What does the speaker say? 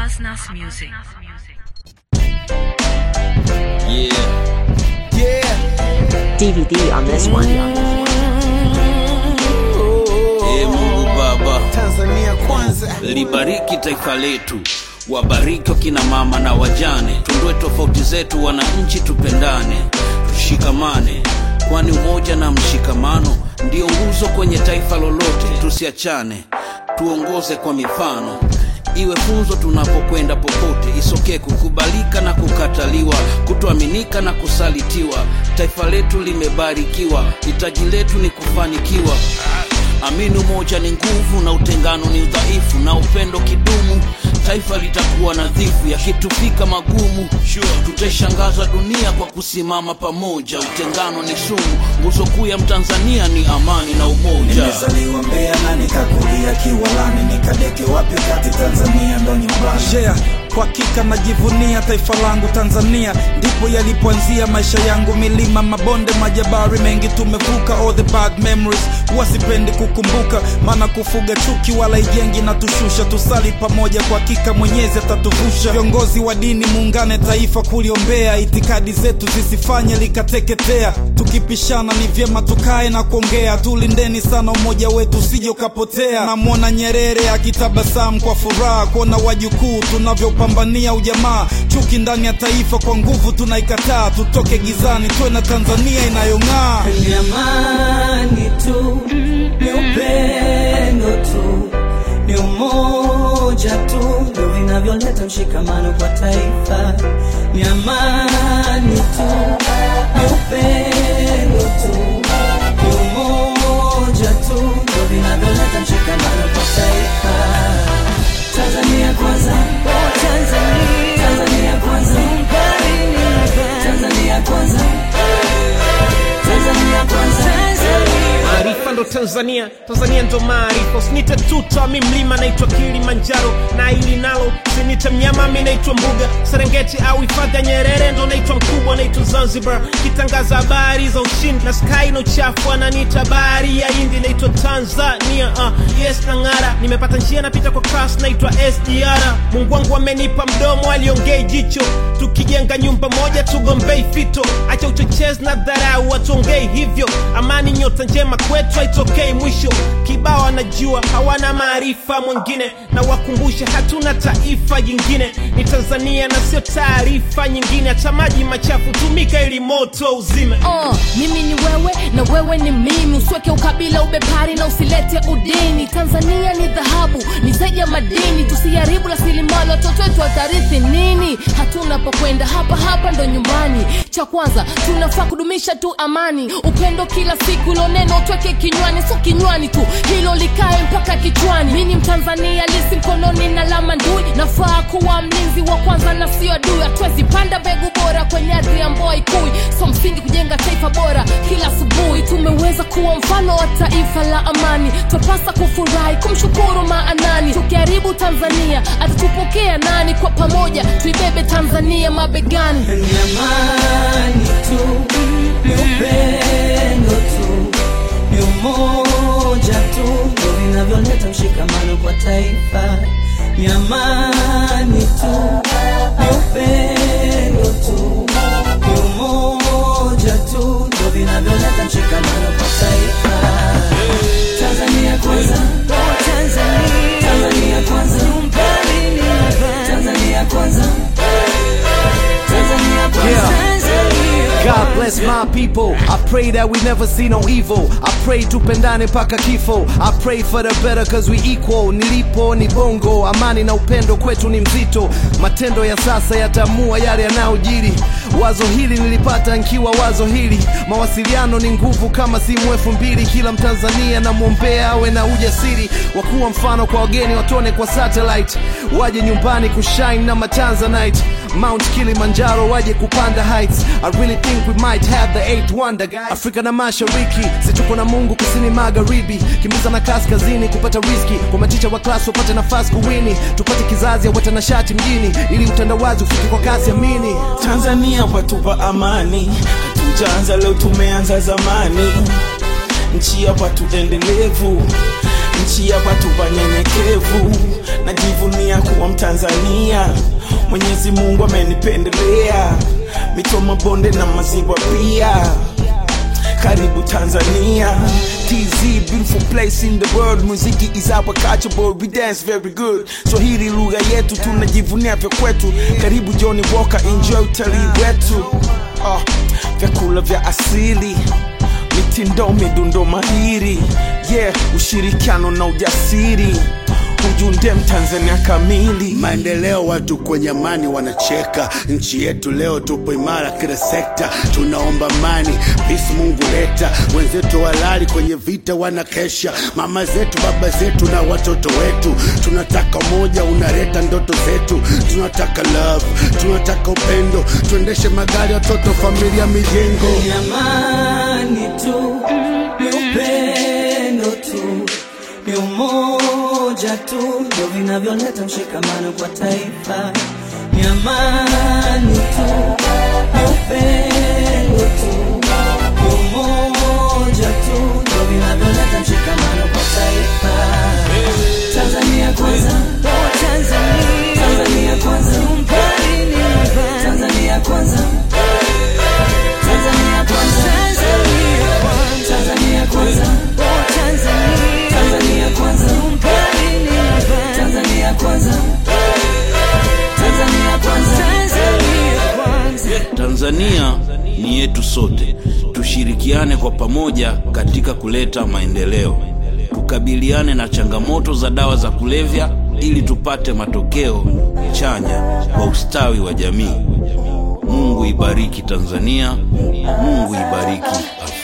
Nasnas Music. Yeah. DVD on this one. Ee Mungu Baba, Tanzania kwanza. libariki taifa letu, wabariki wakina mama na wajane, tundue tofauti zetu, wananchi tupendane, tushikamane, kwani umoja na mshikamano ndio nguzo kwenye taifa lolote. Tusiachane, tuongoze kwa mifano iwe funzo tunapokwenda popote, isokee kukubalika na kukataliwa, kutoaminika na kusalitiwa. Taifa letu limebarikiwa, hitaji letu ni kufanikiwa. Amini umoja ni nguvu na utengano ni udhaifu, na upendo kidumu, taifa litakuwa nadhifu. Yakitufika magumu, tutaishangaza dunia kwa kusimama pamoja. Utengano ni sumu, nguzo kuu ya Mtanzania ni amani na umoja. Nimezaliwa Mbeya na nikakulia Kiwalani, nikadeke wapi kati Tanzania ndo nyumbani. yeah, kwa hakika najivunia taifa langu Tanzania, ndipo yalipoanzia maisha yangu. Milima, mabonde, majabari mengi tumevuka, all the bad memories huwa sipendi kukumbuka, maana kufuga chuki wala ijengi na tushusha. Tusali pamoja, kwa hakika Mwenyezi atatuvusha. Viongozi wa dini, muungane taifa kuliombea, itikadi zetu zisifanye likateketea. Tukipishana ni vyema tukae na kuongea, tulindeni sana umoja wetu usije ukapotea. Namwona Nyerere akitabasamu kwa furaha kuona wajukuu tunavyopambania ujamaa. Chuki ndani ya taifa kwa nguvu tunaikataa, tutoke gizani tuwe na Tanzania inayong'aa. ni amani tu, ni upendo tu, ni umoja tu ndio vinavyoleta mshikamano kwa taifa. Ni amani tu, ni upendo tu, ni umoja tu ndio vinavyoleta mshikamano kwa taifa. Tanzania kwanza, Tanzania, Tanzania kwanza, Tanzania kwanza, Tanzania kwanza. maarifa ndo tanzania tanzania ndo maarifa usinite tuta mi mlima naitwa kilimanjaro na ili nalo usinite mnyama mi naitwa mbuga serengeti au hifadhi ya nyerere ndo naitwa mkubwa naitwa zanzibar kitangaza habari za ushindi na sky na uchafu ananiita bahari ya hindi naitwa tanzania uh, yes na ng'ara nimepata njia napita kwa class naitwa sdr mungu wangu amenipa mdomo aliongei jicho tukijenga nyumba moja tugombei fito acha uchochezi na dharau watuongei hivyo amani nyota njema kwetu haitokei mwisho kibao anajua hawana maarifa mwingine na wakumbushe hatuna taifa jingine ni tanzania na sio taarifa nyingine hata maji machafu tumika ili moto uzime Uh, mimi ni wewe na wewe ni mimi usiweke ukabila ubepari na usilete udini tanzania ni dhahabu ni zaidi ya madini tusiharibu rasilimali watoto wetu watarithi nini hatuna pokwenda hapa hapa ndo nyumbani cha kwanza tunafaa kudumisha tu amani upendo kila siku ilo neno tweke kinywani sio kinywani tu hilo likae mpaka kichwani mi ni mtanzania lisi mkononi na lama ndui nafaa kuwa mlinzi wa kwanza na sio adui hatuwezi panda mbegu bora kwenye ardhi ya mboa ikui so msingi kujenga taifa bora kila asubuhi tumeweza kuwa mfano wa taifa la amani twapasa kufurahi kumshukuru maanani tukiharibu tanzania atatupokea nani kwa pamoja tuibebe tanzania mabegani ni amani tu, ni upendo tu, ni umoja tu ndio vinavyoleta mshikamano kwa taifa. Ni amani tu, ni upendo tu, ni umoja tu ndio vinavyoleta mshikamano kwa taifa. Tanzania kwanza, Tanzania kwanza, Tanzania kwanza, Tanzania kwanza. God bless my people. I pray that we never see no evil. I pray tupendane paka kifo. I pray for the better cause we equal. Nilipo ni bongo, amani na upendo kwetu ni mzito. Matendo ya sasa yatamua yale yanayojiri. Wazo hili nilipata nkiwa wazo hili. Mawasiliano ni nguvu kama simu elfu mbili. Kila Mtanzania namwombea awe na ujasiri wa kuwa mfano kwa wageni, watone kwa satellite, waje nyumbani kushine na matanzanite. Mount Kilimanjaro waje kupanda heights. I really think we might have the eighth wonder guys. Afrika na mashariki, si tuko na Mungu kusini magharibi, kimbiza na kaskazini kupata riziki, kwa maticha wa class wapate nafasi kuwini, tupate kizazi ya watanashati mjini, ili utandawazi ufike kwa kasi amini. Tanzania watupa amani, hatujaanza leo, tumeanza zamani. Nchi ya watu endelevu, nchi ya watu wanyenyekevu, najivunia kuwa mtanzania mwenyezi mungu amenipendelea mito mabonde na maziwa pia karibu tanzania tz beautiful place in the world muziki is our culture but we dance very good swahili lugha yetu tunajivunia vya kwetu karibu joni walker enjoy utalii wetu oh, vyakula vya asili mitindo midundo mahiri yeah ushirikiano na ujasiri ujunde mtanzania kamili maendeleo watu kwenye amani wanacheka nchi yetu leo tupo imara kila sekta tunaomba amani pisi mungu leta wenzetu walali kwenye vita wanakesha mama zetu baba zetu na watoto wetu tunataka umoja unaleta ndoto zetu tunataka love tunataka upendo tuendeshe magari watoto familia mijengo ni amani tu, ni upendo tu, ni umoja tu ndio vinavyoleta mshikamano kwa taifa. Ni amani tu, ni upendo tu, ni umoja tu ndio vinavyoleta mshikamano kwa taifa. Tanzania kwanza, Tanzania kwanza, Tanzania kwanza. Tanzania kwanza. Tanzania kwanza. Tanzania kwanza. Tanzania kwanza. Tanzania kwanza. Tanzania ni yetu sote, tushirikiane kwa pamoja katika kuleta maendeleo, tukabiliane na changamoto za dawa za kulevya ili tupate matokeo chanya kwa ustawi wa jamii. Mungu ibariki Tanzania, Mungu ibariki Afrika.